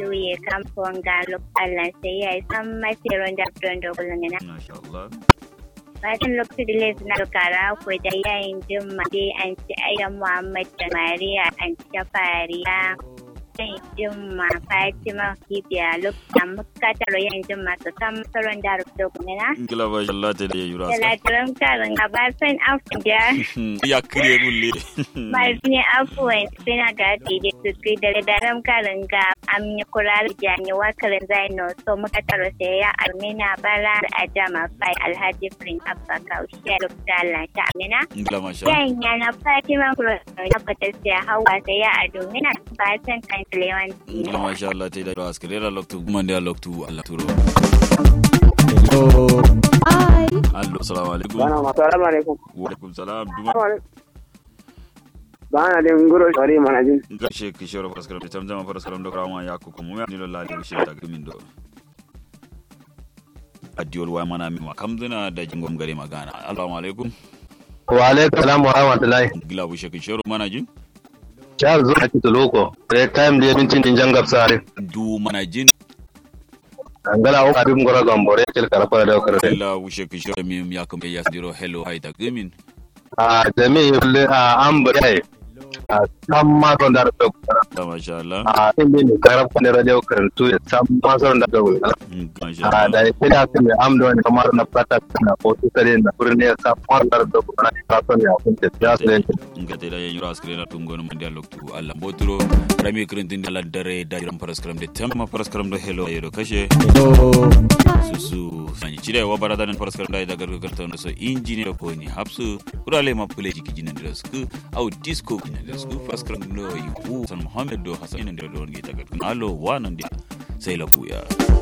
juye kamfon ga lokacin sai ya yi san masirin da don dogon na Masha Allah. fatan lokacin da laifin na kara ku da yayin jimma dai an ci ayyan muhammad da mariya an ci fariya yayin jimma fatima kibiya lokacin muka taro yayin jimma su san masarar da dogon na Kila ba shi Allah ta da ya yura sa. Talatarin karin gabasan afuja Ya kire gulle. Marfini afuwan suna ga da su da daren karin ga amni kurar jani wakarin zaino so muka taro sai ya amina bara da ajama fai alhaji firin abba kaushe da lanta amina. Kila masha. Yan yana fatima kuro na fata sai hawa sai ya ado mina fatan kan lewan. Kila masha Allah ta da yura askare da loktu kuma da loktu Allah turo. Allo assalamu alaikum. Bana ma salamu alaikum. Wa alaikum salam. Duma. Bana da nguro shori mana jin. Gashe kishoro paraskaram da tamjama paraskaram da krama ya ko kuma ni lolla da shi ta gamin do. Adiyol wa mana mi makamduna da jingom gare magana. Assalamu alaikum. wa alaikum salam wa rahmatullahi Gila bu shekin shoro mana jin. charles zo ake loko re time da yabincin din jangab sare Du mana jin. angala o abim gora gambore kel kala fara da kare Gila bu shekin shoro mi ya kuma ya diro hello hai ta gamin. a jami le a ambre a samma son da da Ta masha Allah. a inda ne karab kan radio karantu ya samma son da da Masha a da Allah. ya kira kan da amdo ne kamar na plata na ko su tare na burne ya samma da da kana ka son ya kun ta ya sai nga te da yen yura askre na tungo no mandi alok tu alla boturo rami krentin ala dare da jiran paraskram de tamma paraskram do hello yedo kashe susu sanyi chire wa barada nan paraskram da da gargo karta no so engineer ko ni hapsu urale ma pule jiki jinan da sku au disco jinan da sku paraskram no yu san muhammad do hasan nan da don gita gargo allo wa nan dia sai la buya